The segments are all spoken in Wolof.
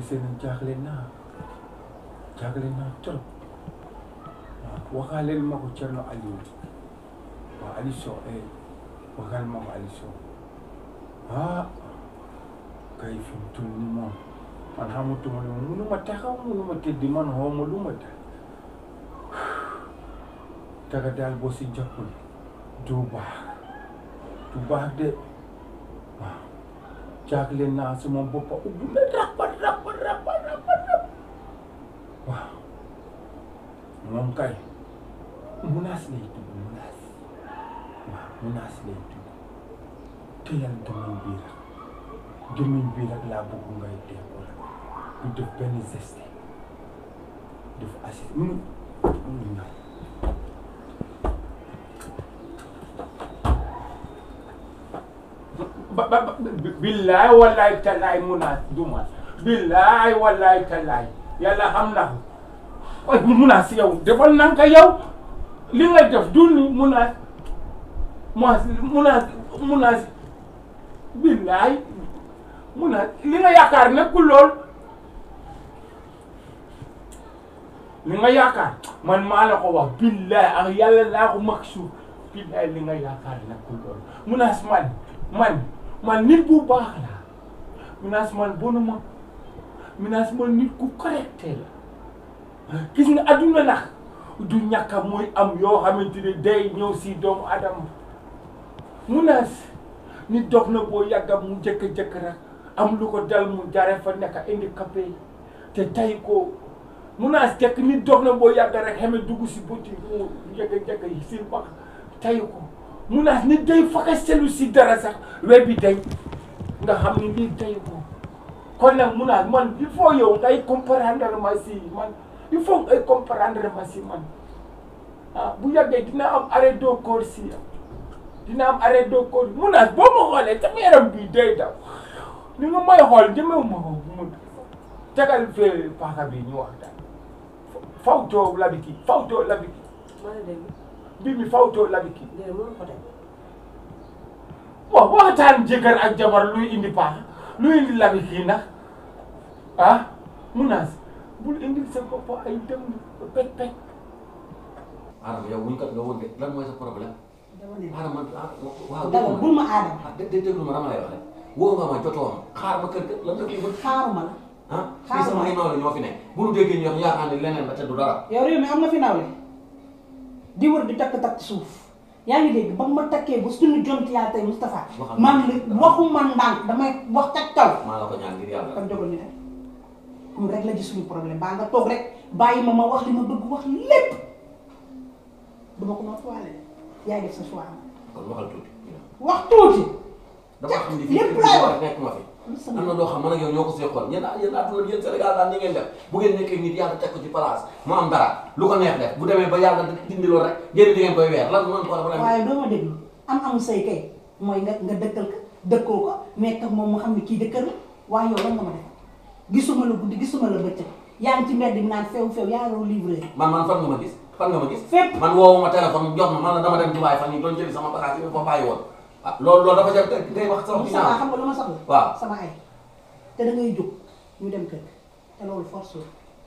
seen jaaxle naa jaaxle naa trop waaw waxaaleel ma ko Thierno Aliou waaw Aliou Sow eh waxaal ma ko Aliou Sow ah kay fi mu toll nii moom man xamatuma ne munuma taxaw munuma tëddi man xawma lu ma dal daga daal boo si jàppul du baax du baax de waaw jaaxle naa sama boppa ubbi na rapa rapa rapa rapa rapa waaw moom kay munaas lay tudd munaas waaw munaas lay tudd teyal demañ bii rek demañ bii rek laa bëgg ngay dee ko rek du def benn geste def assist mu mu ñëw ba ba ba billaay wallaay talaay munaas du ma billaay wallaay talaay yàlla xam na ko waaye munaas yow defal nan ka yow li nga def du ni munaas munaas munaas munaas billaay munaas li nga yaakaar nekkul lool li nga yaakaar man maa la ko wax billaay ak yàlla laa ko mag suuf billaay li nga yaakaar nekkul lool munaas man man man nit bu baax la munaas man bonuma munaas man nit ku correcte la gis nga adduna nag du ñàkka mooy am yoo xamante ne day ñëw si doomu adama munaas nit dox na boo yàgga mu jëkk-jëkk rek am lu ko dal mu jare fa nekk handicapé te tay ko munaas jëkk nit dox na boo yàgga rek xame dugg si buti mu jëkk-jëkk yi si bax tay ko munaas nit day faka selu si dara sax we bi day nga xam ni lii tay ko kon nag munaas man il faut yow ngay comprendre ma si man il faut ngay comprendre ma si man ah bu yàggee dina am arrêt doo koor si dina am arrêt doo koor munaas boo ma xoolee sama yaram bii day daw ni nga may xool jëmewu ma ko mu tegal fee paaka bi ñu wax daal fawtoo labiki fawtoo labiki maa ngi dégg bi mi fawtoo labiki déedéet mënu ko teg waaw waxtaan jëkkër ak jabar luy indi paaka luy indi labiki nag ah munaas bul indil sa bopp ay dem pet pet Adama yow wuñ kat nga woon de lan mooy sa problème dama ne Adama ah waaw dama bul ma aadama ah dé déglu ma dama lay wax rek woo nga ma jotoo ma xaar ma kër ga lan nga kii ba xaaruma la ah fii sama ay nawle ñoo fi nekk bu nu déggee ñu wax yaakaar ne leneen la te du dara yow réew mi am na fi nawle di wër di takk takk suuf yaa ngi dégg ba ma takkee ba suñu jont yaa tey Moustapha Waxal man li waxu man ndànk damay wax ca kaw maa la ko ñaan ngir yàlla kon jógal ñu dem am rek la ji suñu problème baa nga toog rek bàyyi ma ma wax li ma bëgg wax lépp duma ko ma toile yaay def sa choix kon waxal tuuti wax tuuti dama xam ni fii lépp kër laay gi wax. war nekk ma fi am na loo xam man ak yow ñoo ko seexoon yéen yéen àdduna yéen Sénégal daal ni ngeen def bu ngeen nekkee nit yàlla teg ko ci place mu am dara lu ko neex def bu demee ba yàlla dindi loolu rek ngeen di ngeen koy weer lan man problème bi waaye doo ma déglu am amu say kay mooy nga nga dëkkal ko dëkkoo ko nekk ak moom mu xam ne kii dëkkal la waaye yow lan nga ma def gisuma la guddi gisuma la bëccëg yaa ngi ci mbedd bi naan feew feew yaa ngi livré man man fan nga ma gis fan nga ma gis fépp man woowu ma téléphone jox ma man la dama dem Dubaay fan yi doon jëli sama bagage yi ma fa bàyyi woon ah loolu loolu dafa jar ngay wax sama sama ginnaaw xam nga lu ma soxla waaw sama ay te da ngay jóg ñu dem kër te loolu force la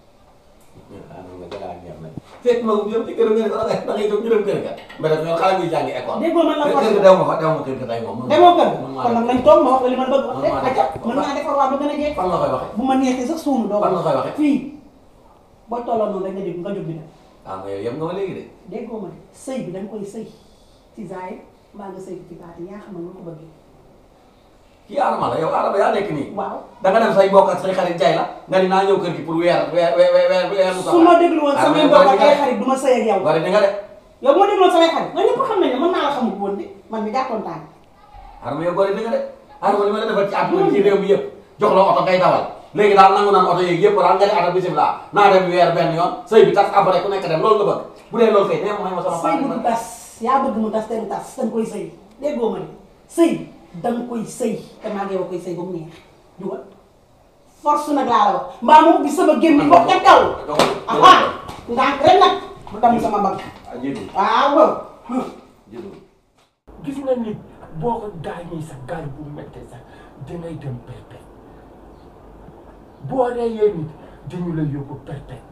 fekk ma yow ci kër nga ne da ngay da ngay jóg ñu dem kër ga mais daf ñoo xale muy jàngi école déggoo man la kër force ga dew ma fa dew ma kër ga tey moom demoo kër man maa kon nag def. lañ toog ma wax la li ma bëgg wax Man rek maa def. acca mën naa defar waa ba gën a jeex fan nga koy waxee bu ma neexee sax suunu doo fan nga koy waxee fii boo tolloo noonu rek nga jóg nga jóg bi dem ah mais yow yem nga ma léegi de déggoo ma de sëy bi da nga koy sëy ci zaay mbaa nga sëy ci baati yaa xam ne nu ko bëggee kii Adama la yow Adama yaa nekk nii waaw da nga dem say mbokk ak say xarit jaay la nga ni naa ñëw kër gi pour weer weer weer weer weer mu su ma déglu woon samay mbokk ak ay xarit du ma sëy ak yow bari di nga de yow moo déglu woon samay xarit nga ñëpp xam nañ ne mën naa la xamul woon de man mi jàppoon tànk Adama yow bari di nga de Adama li ma la defal ci àdduna ci réew mi yëpp jox la oto ngay dawal léegi daal nangu naan oto yeeg yëpp daal nga ne ata bisimilah naa dem weer benn yoon sëy bi tas après ku nekk dem loolu nga bëgg bu dee loolu kay nee ma may ma sama sëy bu part du tas yaa bëgg mu tas te du tas da nga koy sëy déggoo ma de sëy da nga koy sëy te maa ngi yow koy sëy ba mu neex jugal force nag laa la wax mbaa mu ubbi sama gémmiñ ko ca kaw aha ndànk rek nag mu damm sama mbagg ah jéego waaw jéego gis nga nit boo ko gaañee sa gaañ bu méttee sax dangay dem pepe boo reyee nit dañu la yóbbu perpète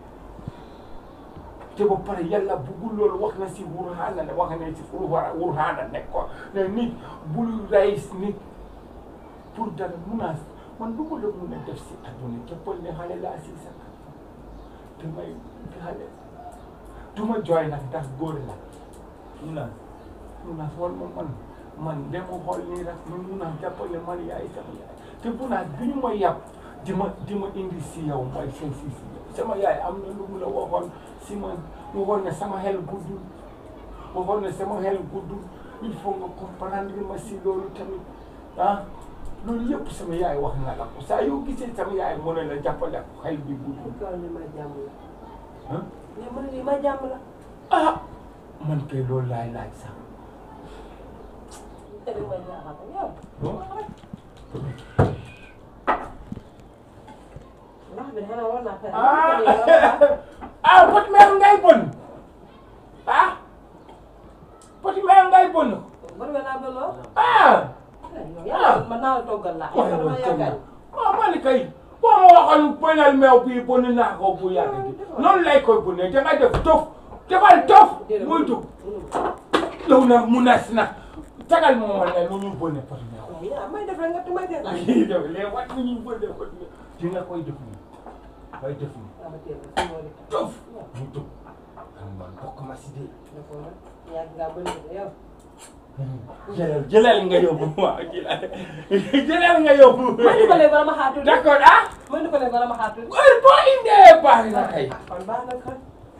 te ba pare yàlla buggul loolu wax na si wurhaana ne wax na si wurhaana ne ko ne nit bul rey nit pour dara munaas man du ma la mun a def si adduna jàppal ne xale laa si sa te may xale du ma jooy nag ndax góor la munaas munaas wal ma man man dama xool nii rek man munaas jàppal ne man yaay sama yaay te munaas bi ñu ma yàpp di ma di ma indi si yow mooy seen si si yow sama yaay am na lu mu la waxoon si man mu waxoon ne sama xel guddul waxoon ne sama xel guddul il faut nga comprendre ma si loolu tamit ah loolu yëpp sama yaay wax na la ko saa yoo gisee sama yaay mu ne la jàppale ko xel bi guddul tool ni ma jàmm la ah mais man lii ma jàmm la ah man kay loolu laay laaj sax te li may jaaxal yow bon ndax bi xanaa war naa pare ah ah poti meer ngay bon ah poti meer ngay bon bari nga naa bëloo ah yow man naa la toggal la waaye yow loolu dama tamit yaakaar waaw man kay boo ma waxoon bonal meew bii bon naa ko bu yàgg gi noonu lay koy bonee da nga def tof defal tof muy dugg yow nag mu nas na tagal ma woon ne lu ñu bonne poti meew yaa may def rek nga may def ah yii def les wat lu ñu bonne poti meew dina koy def nii koy def nii dama teel a si loolu tof mu dugg am man bokk ma si dee dafa yàgg ngaa bëri de yow jëlal jëlal nga yóbbu waaw jëlal jëlal nga yóbbu ma di ko léegi bala ma xaar tuuti d'accord ah ma di ko léegi bala ma xaar tuuti heure boo indee baax na kay kon baax na kon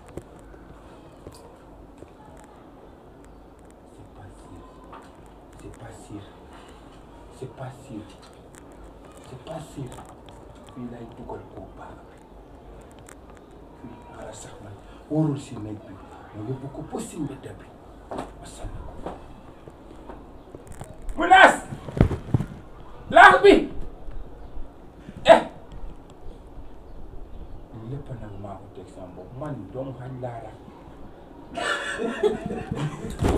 c'est pas sûr c'est pas sûr c'est pas sûr fii lay dugal koo baax fii wala sax man wóorul si nekk bi ma yóbbu ko ba si mbedd bi wasalaam Munaas laax bi eh lépp nag maa ko teg sama bopp man doomu xañ laa rek